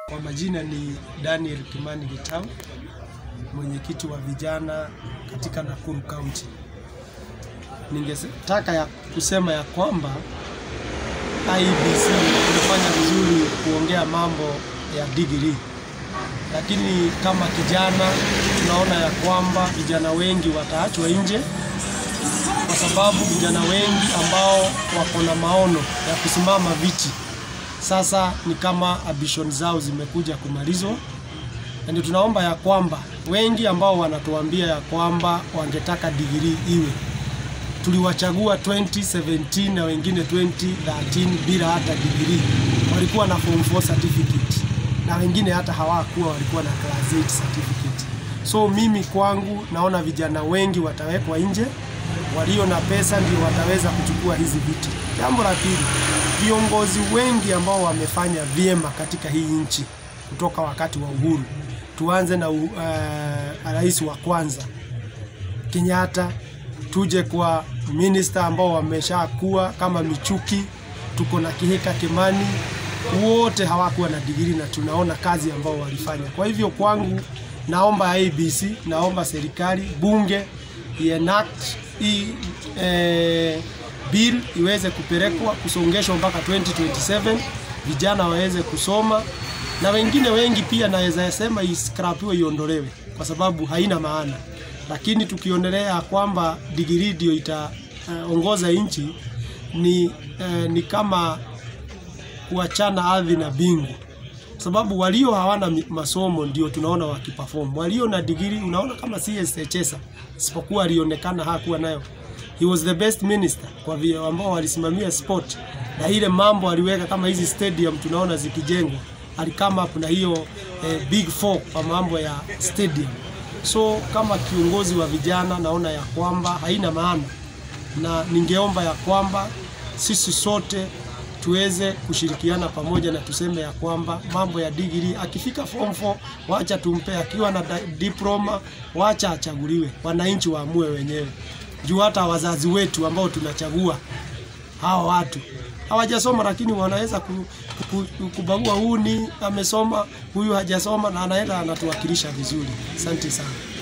Kwa majina ni Daniel Kimani Gitau, mwenyekiti wa vijana katika Nakuru County. Ningetaka ya kusema ya kwamba IEBC imefanya vizuri kuongea mambo ya degree, lakini kama kijana tunaona ya kwamba vijana wengi wataachwa nje kwa sababu vijana wengi ambao wako na maono ya kusimama viti sasa ni kama ambition zao zimekuja kumalizwa, na ndio tunaomba ya kwamba wengi ambao wanatuambia ya kwamba wangetaka digrii iwe, tuliwachagua 2017 na wengine 2013 bila hata digrii, walikuwa na form 4 certificate na wengine hata hawakuwa, walikuwa na class 8 certificate. So mimi kwangu naona vijana wengi watawekwa nje, walio na pesa ndio wataweza kuchukua hizi viti. Jambo la pili, viongozi wengi ambao wamefanya vyema katika hii nchi kutoka wakati wa uhuru, tuanze na uh, rais wa kwanza Kenyatta, tuje kwa minista ambao wameshakuwa kama Michuki, tuko na Kihika Kimani, wote hawakuwa na digrii na tunaona kazi ambao walifanya. Kwa hivyo kwangu, naomba ABC, naomba serikali, bunge ienact hii eh, bill iweze kupelekwa kusongeshwa mpaka 2027 vijana waweze kusoma, na wengine wengi pia naweza sema iskrapiwe, iondolewe kwa sababu haina maana. Lakini tukionelea kwamba digrii ndio itaongoza uh, nchi ni, uh, ni kama kuachana ardhi na bingu, sababu walio hawana masomo ndio tunaona wakiperform. Walio na digrii unaona kama CS Chesa, isipokuwa alionekana hakuwa nayo he was the best minister kwa vile ambao walisimamia sport na ile mambo aliweka kama hizi stadium tunaona zikijengwa, alikama up na hiyo eh, big four kwa mambo ya stadium. So kama kiongozi wa vijana naona ya kwamba haina maana, na ningeomba ya kwamba sisi sote tuweze kushirikiana pamoja na tuseme ya kwamba mambo ya degree, akifika form 4 wacha tumpe, akiwa na diploma wacha achaguliwe, wananchi waamue wenyewe juu hata wazazi wetu ambao tunachagua hawa watu hawajasoma, lakini wanaweza ku, ku, kubagua, huyu ni amesoma, huyu hajasoma, na anaenda anatuwakilisha vizuri. Asante sana.